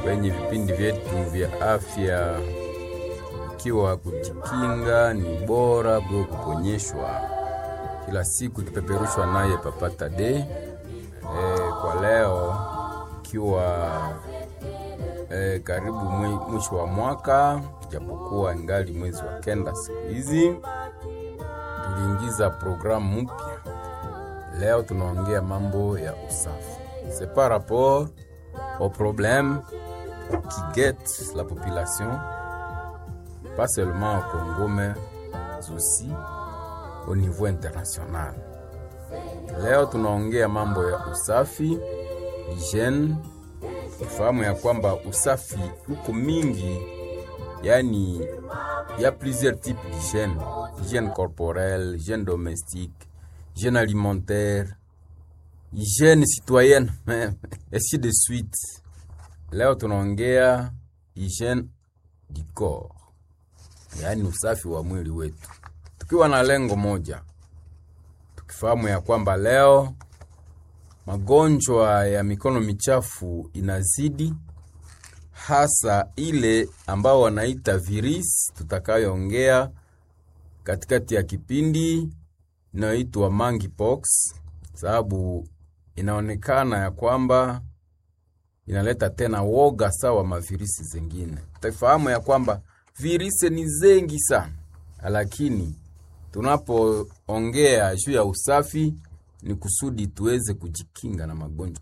kwenye vipindi vyetu vya afya, ikiwa kujikinga ni bora kuliko kuponyeshwa. Kila siku ikipeperushwa naye Papa Tade. E, kwa leo ikiwa e, karibu mwi- mwisho wa mwaka, japokuwa ingali mwezi wa kenda siku hizi, tuliingiza programu mpya. Leo tunaongea mambo ya usafi, c'est par rapport au problème qui guette la population pas seulement au Congo mais aussi au niveau international. Leo tunaongea mambo ya usafi, hygiene. Tufahamu ya kwamba usafi huko mingi, yani ya plusieurs types d'hygiène, hygiène corporelle, hygiène domestique, hygiène alimentaire, hygiène citoyenne même, ainsi de suite. Leo tunaongea hygiène du corps, yaani usafi wa mwili wetu, tukiwa na lengo moja, tukifahamu ya kwamba leo magonjwa ya mikono michafu inazidi, hasa ile ambao wanaita virus, tutakayoongea katikati ya kipindi inayoitwa monkeypox, sababu inaonekana ya kwamba inaleta tena woga sawa mavirisi zingine. Tafahamu ya kwamba virisi ni zengi sana, lakini tunapoongea juu ya usafi ni kusudi tuweze kujikinga na magonjwa.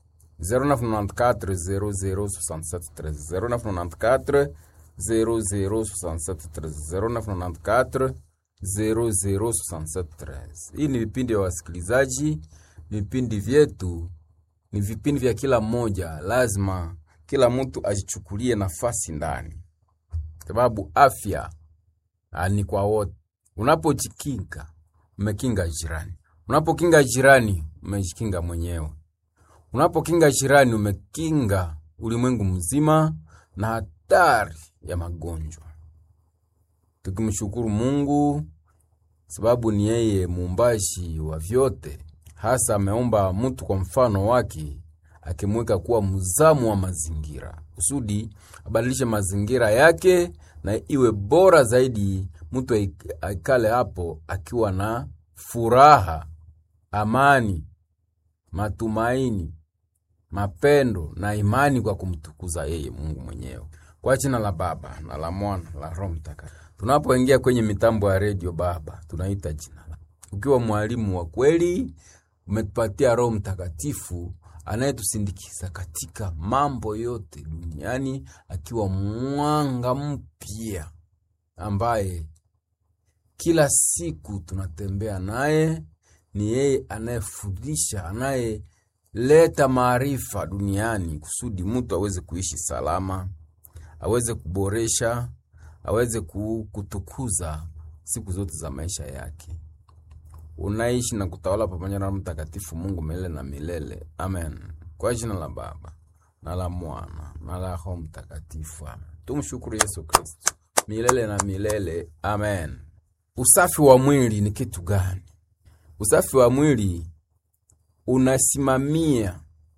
0994 006713 006713 Hii ni vipindi vya wasikilizaji, vipindi vyetu ni vipindi vya kila mmoja. Lazima kila mtu ajichukulie nafasi ndani, sababu afya ah, ni kwa wote. Unapojikinga umekinga jirani, unapokinga jirani umejikinga mwenyewe, unapokinga jirani umekinga ulimwengu mzima na hatari ya magonjwa. Tukimshukuru Mungu sababu ni yeye muumbaji wa vyote, hasa ameumba mtu kwa mfano wake, akimweka kuwa mzamu wa mazingira kusudi abadilishe mazingira yake na iwe bora zaidi, mtu aik- aikale hapo akiwa na furaha, amani, matumaini, mapendo na imani kwa kumtukuza yeye Mungu mwenyewe. Kwa jina la Baba na la Mwana la Roho Mtakatifu. Tunapoingia kwenye mitambo ya redio, Baba, tunaita jina lako. Ukiwa mwalimu wa kweli, umetupatia Roho Mtakatifu anayetusindikiza katika mambo yote duniani, akiwa mwanga mpya ambaye kila siku tunatembea naye. Ni yeye anayefundisha, anayeleta maarifa duniani kusudi mtu aweze kuishi salama, aweze kuboresha, aweze ku- kutukuza siku zote za maisha yake. Unaishi na kutawala pamoja na Roho Mtakatifu, Mungu milele na milele. Amen. Kwa jina la Baba na la Mwana na la Roho Mtakatifu. Amen. Tumshukuru Yesu Kristo milele na milele. Amen. Usafi wa mwili ni kitu gani? Usafi wa mwili unasimamia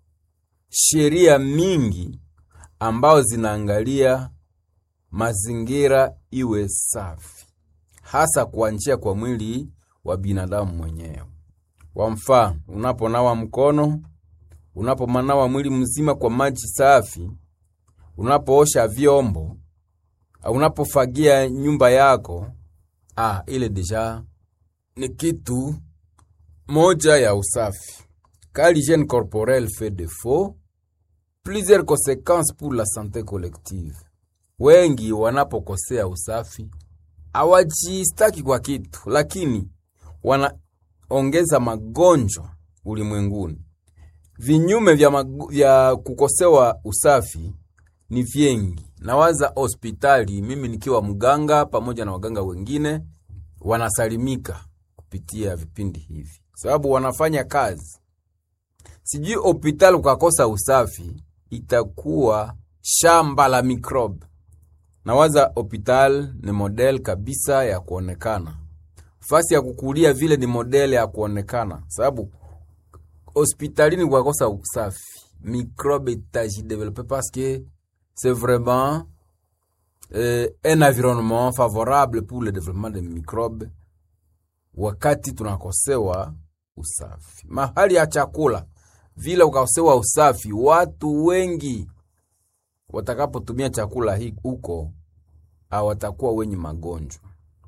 sheria mingi ambao zinaangalia mazingira iwe safi, hasa kuanzia kwa mwili wa binadamu mwenyewe. Kwa mfano, unaponawa mkono, unapomanawa mwili mzima kwa maji safi, unapoosha vyombo, au unapofagia nyumba yako, ah, ile deja ni kitu moja ya usafi. Car l'hygiène corporelle fait défaut, plusieurs conséquences pour la santé collective. Wengi wanapokosea usafi hawajistaki kwa kitu, lakini wanaongeza magonjwa ulimwenguni. Vinyume vya, magu, vya kukosewa usafi ni vyengi. Nawaza hospitali, mimi nikiwa mganga pamoja na waganga wengine wanasalimika kupitia vipindi hivi, sababu wanafanya kazi. Sijui hospitali ukakosa usafi, itakuwa shamba la mikrobe. Nawaza hospital ni model kabisa ya kuonekana, fasi ya kukulia vile ni model ya kuonekana, sababu hospitalini kukakosa usafi, mikrobe itajidevelope paske c'est vraiment euh, un environnement favorable pour le développement des microbes wakati tunakosewa usafi. Mahali ya chakula vile ukakosewa usafi, watu wengi watakapotumia chakula hii huko hawatakuwa wenye magonjwa.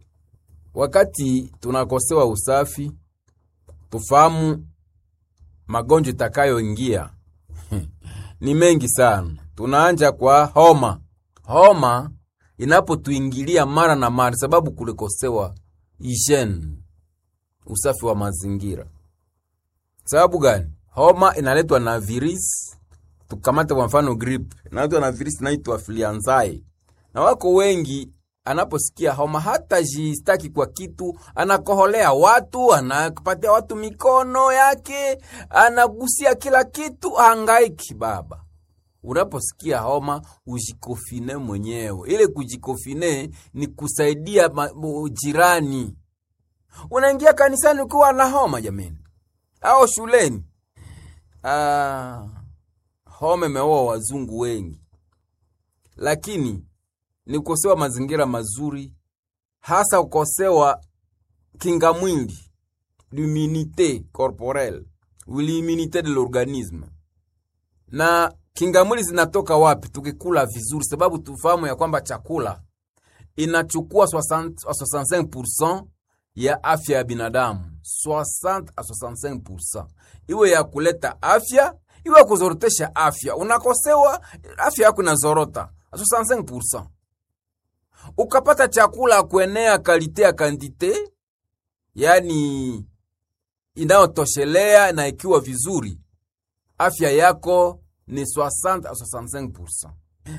Wakati tunakosewa usafi, tufahamu magonjwa itakayoingia ni mengi sana. Tunaanja kwa homa. Homa inapotuingilia mara na mara, sababu kulikosewa hygiene, usafi wa mazingira. Sababu gani? Homa inaletwa na virus. Tukamate kwa mfano grip, inaletwa na virus inaitwa flianzae, na wako wengi anaposikia homa hata jistaki kwa kitu, anakoholea watu, anapatia watu mikono yake, anagusia kila kitu, hangaiki. Baba, unaposikia homa ujikofine mwenyewe. Ile kujikofine ni kusaidia ma, jirani. Unaingia kanisani ukiwa na homa jameni, au shuleni. Ah, homa imeoa wazungu wengi, lakini ni kukosewa mazingira mazuri, hasa kukosewa kinga mwili, l'immunité corporelle ou l'immunité de l'organisme. Na kinga mwili zinatoka wapi? Tukikula vizuri, sababu tufahamu ya kwamba chakula inachukua 60 65% ya afya ya binadamu, 60 a 65%, iwe ya kuleta afya, iwe ya kuzorotesha afya. Unakosewa afya yako inazorota 65% ukapata chakula kuenea kalite ya kandite, yani inayotoshelea na ikiwa vizuri, afya yako ni 60 a 65%.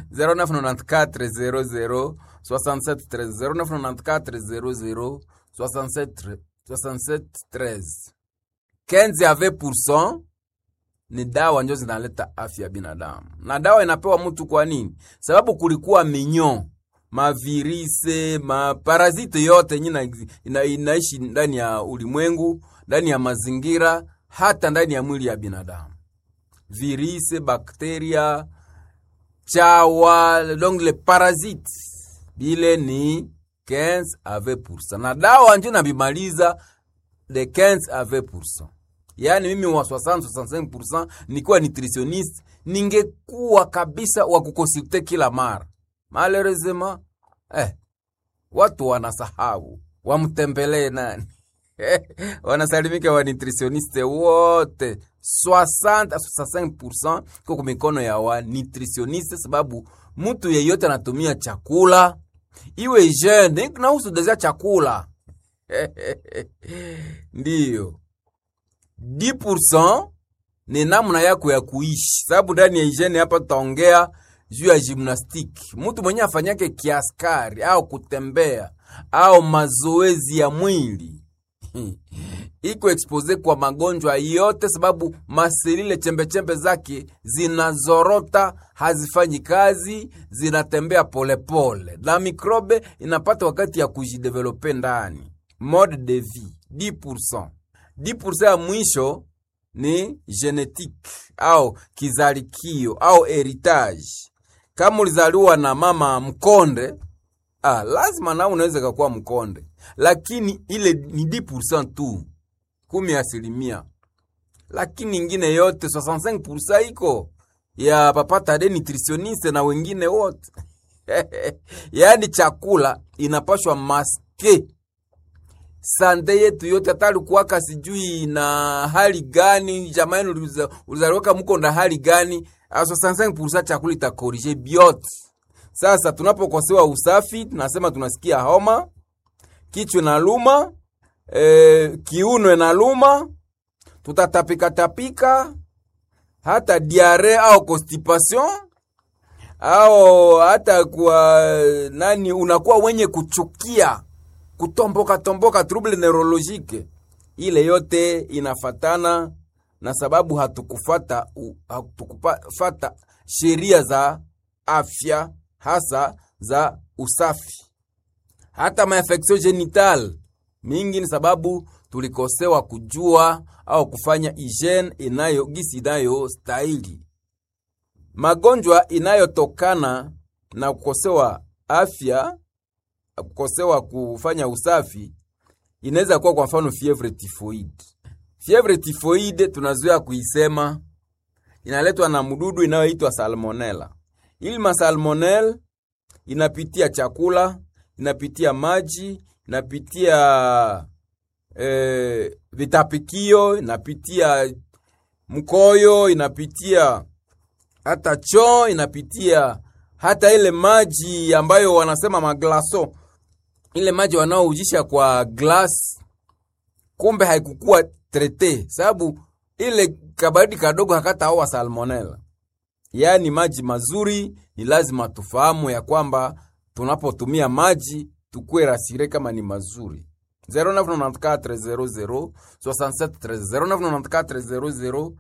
0994 00 67 13 0994 00 67 67 13 kenzi ya 20% ni dawa njo zinaleta afya ya binadamu, na dawa inapewa mtu kwa nini? Sababu kulikuwa minyo mavirise maparazite yote yenye ina, inaishi ndani ya ulimwengu, ndani ya mazingira, hata ndani ya mwili ya binadamu. Virise, bakteria, chawa, donc le parasite bile ni 15 a 20%, na dawa njo nabimaliza de 15 a 20%. Yaani mimi wa 60 65% nikiwa nutritionist, ningekuwa kabisa wa kukonsulte kila mara Malheureusement, eh, watu wanasahau wamtembelee nani? wanasalimika wa nutritioniste wote 60 65% kwa mikono ya wa nutritioniste, sababu mtu yeyote anatumia chakula iwe jeune nahusu deja chakula ndiyo 10% ni namna yako ya kuishi, sababu ndani ya hygiene hapa tutaongea juu ya gymnastique. Mtu mwenye afanyake kiaskari au kutembea au mazoezi ya mwili iko expose kwa magonjwa yote, sababu maselile chembechembe zake zinazorota, hazifanyi kazi, zinatembea polepole, na mikrobe inapata wakati ya kujidevelope ndani. Mode de vie 10%, 10% ya mwisho ni genetique au kizalikio au heritage kama ulizaliwa na mama mkonde ah, lazima na unaweza kakuwa mkonde, lakini ile ni 10% tu, kumi asilimia, lakini ingine yote 65% iko ya papata de nutritioniste na wengine wote yaani chakula inapashwa maske sande yetu yote, hata alikuwaka sijui na hali gani, jamani, ulizaliwaka muko na hali gani 65% chakula itakorije biote. Sasa tunapokosewa usafi, tunasema tunasikia homa, kichwa na luma, e, kiuno na luma, tutatapika tapika, hata diare au constipation au hata kwa nani, unakuwa wenye kuchukia, kutomboka tomboka, trouble neurologique. Ile yote inafatana na sababu hatukufata hatukufata sheria za afya hasa za usafi. Hata mainfection genital mingi ni sababu tulikosewa kujua au kufanya hygiene inayo gisi inayo stahili. magonjwa inayotokana na kukosewa afya, kukosewa kufanya usafi inaweza kuwa kwa mfano fievre typhoid. Fievre typhoid tunazoea kuisema inaletwa na mdudu inayoitwa salmonella. Ili masalmonella inapitia chakula, inapitia maji, inapitia eh, vitapikio, inapitia mkoyo, inapitia hata choo, inapitia hata ile maji ambayo wanasema maglaso, ile maji wanaoujisha kwa glass, kumbe haikukuwa trete, sababu ile kabaridi kadogo hakataoa salmonella. Yaani maji mazuri ni lazima tufahamu ya kwamba tunapotumia maji tukue rasire kama ni mazuri. 0994 00 67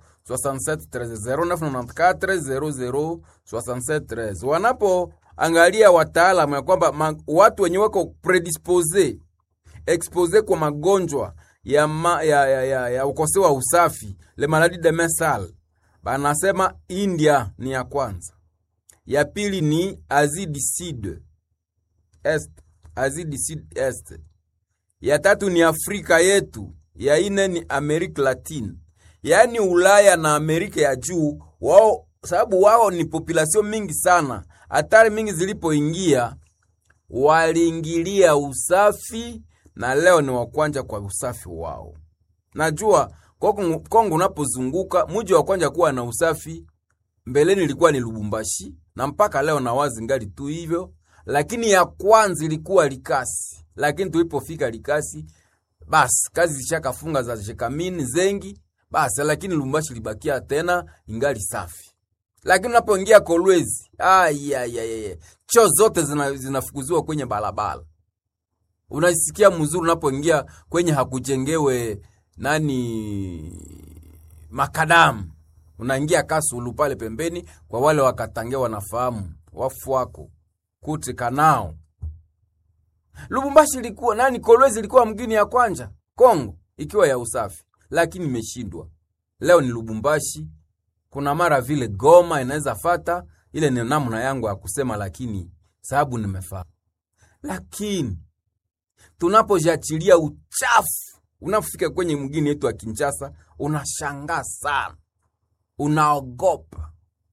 0994 00 wanapoangalia wataalamu ya kwamba ma, watu wenye wako predispose expose kwa magonjwa ya, ma, ya, ya, ya, ya ukose wa usafi le maladi de mesal banasema India ni ya kwanza, ya pili ni Asie du Sud Est, Asie du Sud Est, ya tatu ni Afrika yetu, ya ine ni Amerika Latine, yaani Ulaya na Amerika ya juu wao, sababu wao ni population mingi sana. Hatari mingi zilipoingia waliingilia usafi na leo ni wakwanja kwa usafi wao. Najua Kongo, Kongo unapozunguka muji wa kwanja kuwa na usafi mbeleni ilikuwa ni Lubumbashi na mpaka leo na wazi ngali tu hivyo, lakini ya kwanza ilikuwa Likasi. Lakini tulipofika Likasi, basi kazi zishakafunga za jekamini zengi basi, lakini Lubumbashi libakia tena ingali safi. Lakini unapoingia Kolwezi, ayayaya, choo zote zinafukuziwa zina kwenye barabara unasikia mzuri unapoingia kwenye hakujengewe nani makadamu, unaingia Kasulu pale pembeni. Kwa wale wakatange wanafahamu wafu wako kuti kanao. Lubumbashi ilikuwa nani, Kolwezi ilikuwa mgini ya kwanja Kongo ikiwa ya usafi, lakini imeshindwa. Leo ni Lubumbashi, kuna mara vile Goma inaweza fata ile. Ni namna yangu ya kusema, lakini sababu nimefahamu, lakini tunapojachilia uchafu unapofika kwenye mgini yetu wa Kinshasa, unashangaa sana, unaogopa.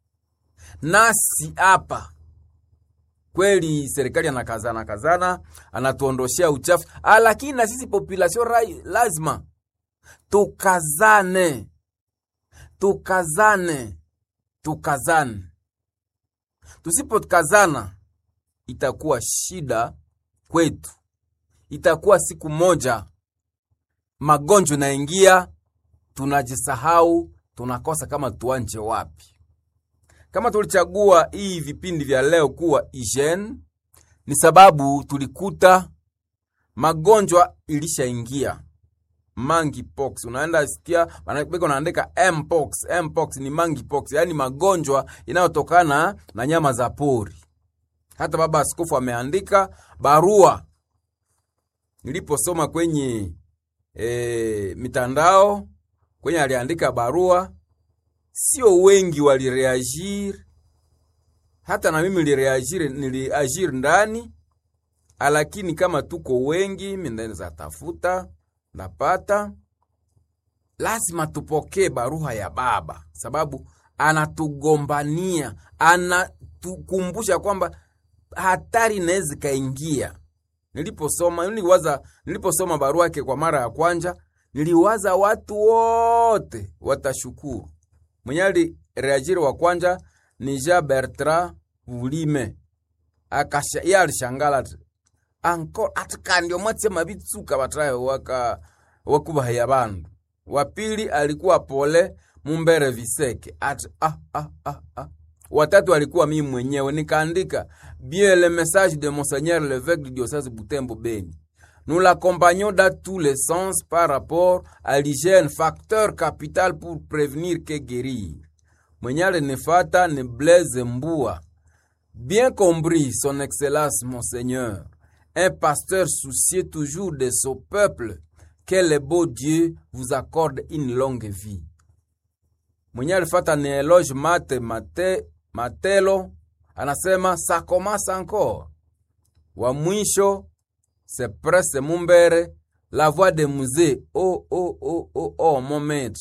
Nasi hapa kweli serikali anakazana kazana, anatuondoshea uchafu, lakini na sisi population rai lazima tukazane, tukazane, tukazane. Tusipokazana itakuwa shida kwetu itakuwa siku moja magonjwa naingia, tunajisahau, tunakosa kama tuanje wapi. Kama tulichagua hii vipindi vya leo kuwa hygiene, ni sababu tulikuta magonjwa ilishaingia. Monkeypox, unaenda sikia beko naandika mpox. Mpox ni monkeypox, yaani magonjwa inayotokana na nyama za pori. Hata baba askofu ameandika barua niliposoma kwenye e, mitandao kwenye aliandika barua, sio wengi walireagir, hata na mimi nilireagir, niliagir ndani, lakini kama tuko wengi, mimi naweza tafuta napata. Lazima tupokee barua ya baba, sababu anatugombania, anatukumbusha kwamba hatari inaweza kaingia Niliposoma niliwaza, niliposoma barua yake kwa mara ya kwanza, niliwaza watu wote watashukuru. Mwenye alireagiri wa kwanza ni Jean Bertrand Vulime, akasha yeye alishangala anko atkandio mwatsema bitsuka batrayo waka wakubahaya bandu. Wa pili alikuwa Pole Mumbere Viseke at ah ah ah ah watatu alikuwa mimi mwenyewe, nikaandika bien le message de monseigneur l'évêque du diocèse Butembo Beni. Nous l'accompagnons dans tous les sens par rapport à l'hygiène, facteur capital pour prévenir que guérir. Mwenye alinifata ni Blaise Mbua. Bien compris, son excellence monseigneur, un pasteur soucieux toujours de son peuple, que le beau Dieu vous accorde une longue vie. Mwenye alifata ni Eloge Mate Mate Matelo anasema ça commence encore. Wa mwisho se presse mumbere la voix de musée oh, oh, oh, oh, oh, moment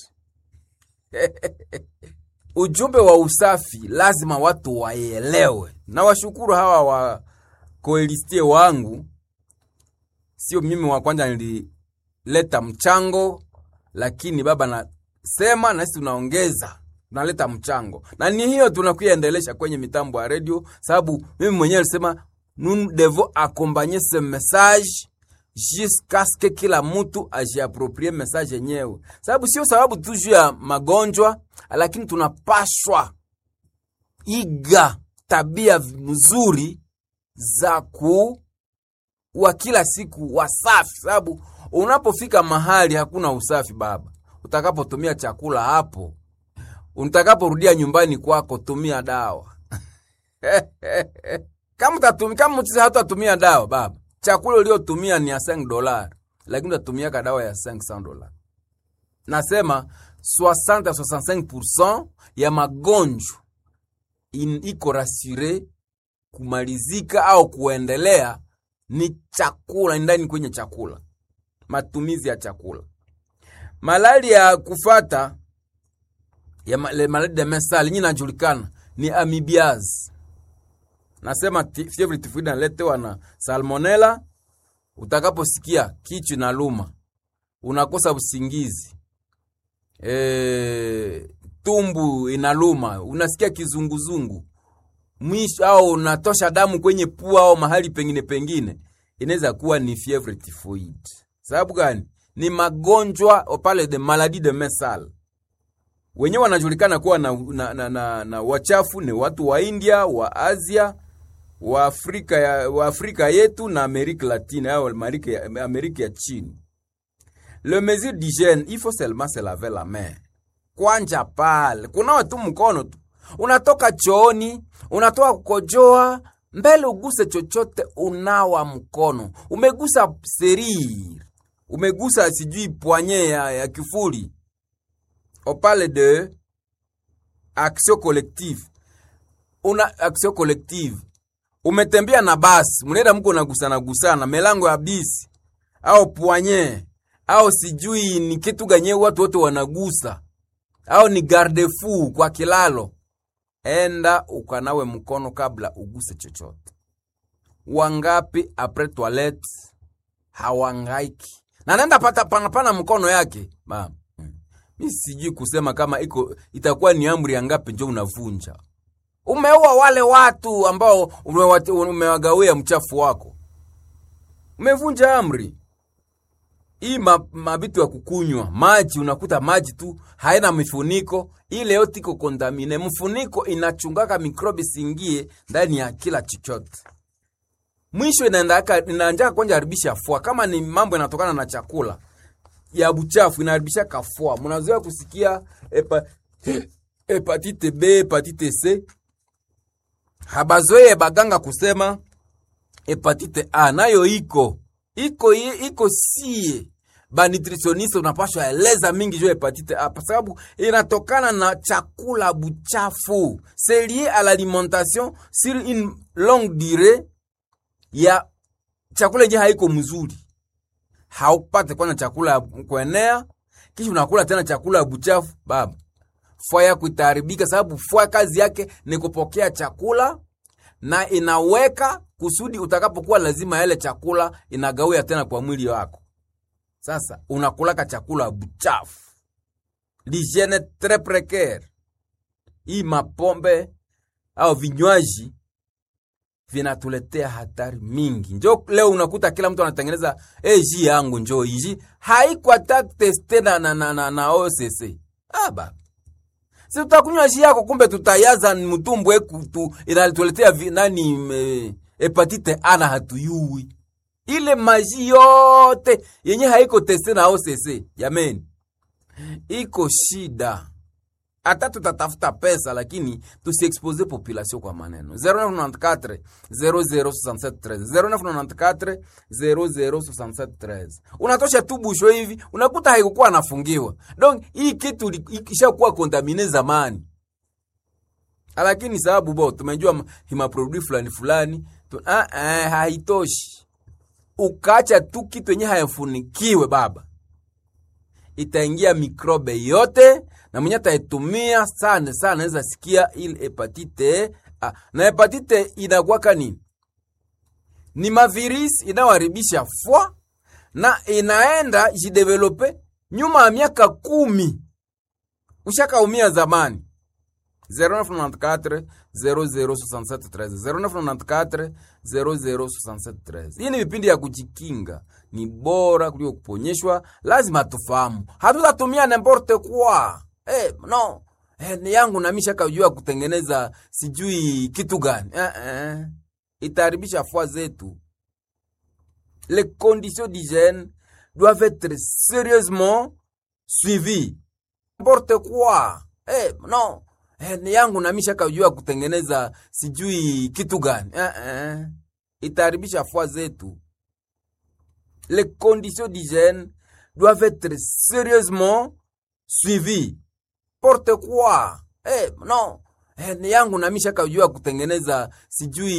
ujumbe wa usafi lazima watu waelewe, na washukuru hawa wa koelistie wangu, sio mimi wa kwanza nilileta mchango, lakini baba nasema na sisi tunaongeza tunaleta mchango, na ni hiyo tunakuyaendelesha kwenye mitambo ya redio, sababu mimi mwenyewe nilisema nous devons accompagner ce message jusqu'à ce que kila mtu ajiaproprie message yenyewe, sababu sio sababu tu juu ya magonjwa, lakini tunapashwa iga tabia nzuri za ku wa kila siku wasafi, sababu unapofika mahali hakuna usafi baba, utakapotumia chakula hapo, utakaporudia nyumbani kwako, tumia dawa kama utatumia kama hatatumia dawa baba chakula uliotumia ni ya 5 dola, lakini utatumiaka dawa ya 500 dola. Nasema 60 65% ya magonjwa iko rasure kumalizika au kuendelea ni chakula, ndani kwenye chakula, matumizi ya chakula. Malali ya kufata ya malali de mesali nyinyi najulikana ni amibiaz nasema fievre tifoide naletewa na salmonella. Utakaposikia kichwa na luma, unakosa usingizi, e, tumbu inaluma, unasikia kizunguzungu mwisho, au unatosha damu kwenye pua au mahali pengine pengine, inaweza kuwa ni fievre tifoide. Sababu gani? Ni magonjwa pale de maladie de mesal wenyewe wanajulikana kuwa na, na, na, na, na wachafu ni watu wa India wa Asia wa Afrika, ya, wa Afrika yetu na Amerika Latine au Amerika ya, Amerika ya chini. Le mesure d'hygiène il faut seulement se laver la main. Kwanja pale kunawa tu mkono tu, unatoka chooni, unatoka kukojoa, mbele uguse chochote, unawa mkono. Umegusa serire, umegusa sijui poignée ya, ya kifuli. On parle de action collective, una action collective umetembea na basi, mnaenda mko nagusana gusana melango ya bisi au puanye au sijui ni kitu ganye, watu wote wanagusa au ni garde fou kwa kilalo, enda ukanawe mkono kabla uguse chochote. Wangapi apres toilette hawangaiki na nenda pata panapana mkono yake mama. Mi sijui kusema kama iko itakuwa ni amri ya ngapi njo unavunja umeua wale watu ambao umewagawia mchafu wako, umevunja amri hii. Mabitu ya kukunywa maji, unakuta maji tu haina mifuniko, ile yote iko kondamine. Mfuniko inachungaka mikrobi singie ndani ya kila chochote, mwisho inaanjaka kwanja haribisha fua. Kama ni mambo yanatokana na chakula ya buchafu, inaharibisha kafua. Mnazoea kusikia epa, hepatite B, hepatite C habazoeye baganga kusema hepatite A nayo iko iko iko, sie ba nutritioniste unapashwa eleza mingi juu hepatite A, kwa sababu inatokana na chakula buchafu, c'est lié à l'alimentation sur une longue durée ya chakula yenye haiko mzuri. Haupate kwanza chakula ya kuenea, kisha unakula tena chakula ya buchafu baba fua yako itaharibika, sababu fua kazi yake ni kupokea chakula na inaweka kusudi utakapokuwa lazima yale chakula inagawia tena kwa mwili wako. Sasa unakulaka chakula buchafu, l'hygiene tres precaire. Hii mapombe au vinywaji vinatuletea hatari mingi. Njo leo unakuta kila mtu anatengeneza hey, ji yangu njo hiji haiko hata teste na, na, na, na, na OCC aba si tutakunywa ji yako, kumbe tutayaza mtumbu weku tu inatuletea nani me, hepatite ana hatuyui ile maji yote yenye haiko teste na OCC. Jameni, iko shida hata tutatafuta pesa lakini tusiexpose population kwa maneno 0994 006713 0994 unatosha tu busho hivi unakuta haikukuwa anafungiwa donc hii kitu ikishakuwa kontamine zamani lakini sababu bo tumejua ma- himaproduit fulani fulani tu, ah, ah, haitoshi ukaacha tu kitu yenye hayafunikiwe baba itaingia mikrobe yote na mwenye ataitumia sana sana anaweza sikia ile hepatite A. Na hepatite inakuwaka nini? Ni mavirisi inayoharibisha fwa na inaenda jidevelope nyuma ya miaka kumi. Ushakaumia zamani 0994 006713 0994 Hii ni vipindi ya kujikinga, ni bora kuliko kuponyeshwa. Lazima tufahamu, hatutatumia n'importe quoi. Eh, no eh, ni yangu nami shakajua kutengeneza sijui kitu gani eh, eh. Itaharibisha fua zetu. Les conditions d'hygiène doivent être sérieusement suivies. N'importe quoi. Eh, no eh, ni yangu nami shakajua kutengeneza sijui kitu gani eh, eh. Itaharibisha fua zetu. Les conditions d'hygiène doivent être sérieusement suivies. N'importe quoi. Eh, no eh, ni yangu nami shakajua kutengeneza sijui